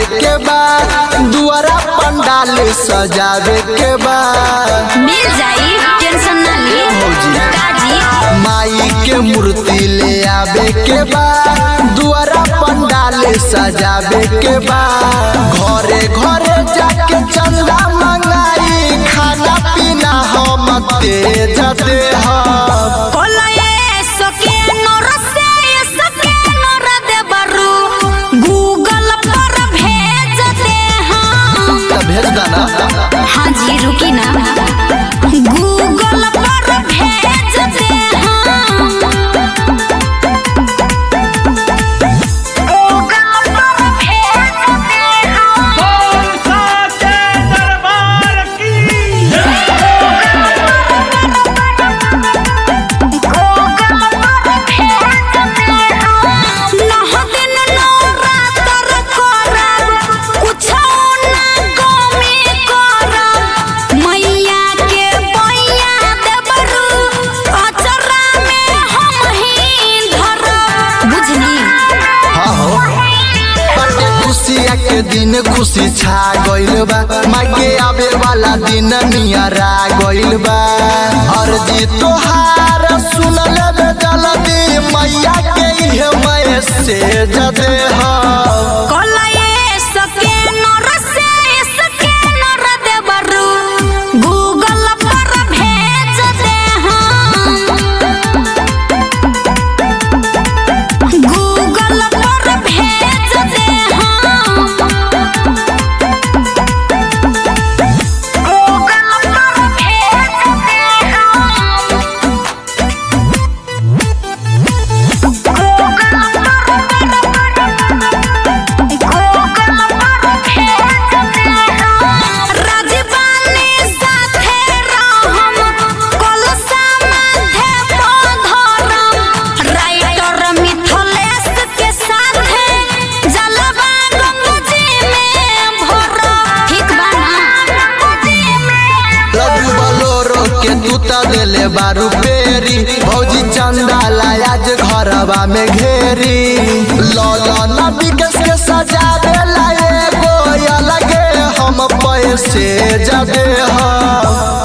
के बा दुआरा पंडाल सजावे के बा मिल जाई टेंशन ना ली भौजी। काजी माई के मूर्ति ले आवे के बा दुआरा पंडाल सजावे के बा घरे घरे जाके चंदा मंगाई खाना पीना हम तेज दे हम कोलये सके नोर से सके नोर दे बरू गूगल पर भेज दे हम त भेज देना हाँ जी रुकी ना गूगल पर भेज दे हम गूगल पर भेज दे हम साचे दरबार की हाँ हो बटे खुशिया के दिन खुशी छा गइल बा माई के आवे वाला दिन नियरा गइल बा अर्जी तोहार सुन लेबे जल्दी मैया के इहे मैसेज दे हम गूगल पर भेज दे हम गूगल पर भेज दे हम गूगल पर भेज दे हम राजबानी साथे रहम कलसा माथे पधरम राइटर मिथलेश के साथे जलवा गंगजी में भरम ठीक बा ना गंगजी में लड्डू बलोरो के दूता देले बारू पेरी भौजी चंदा लायाज घरवा में घेरी लौला नबी के से सजावे लाए गो अलगे हम पैसे जदे हम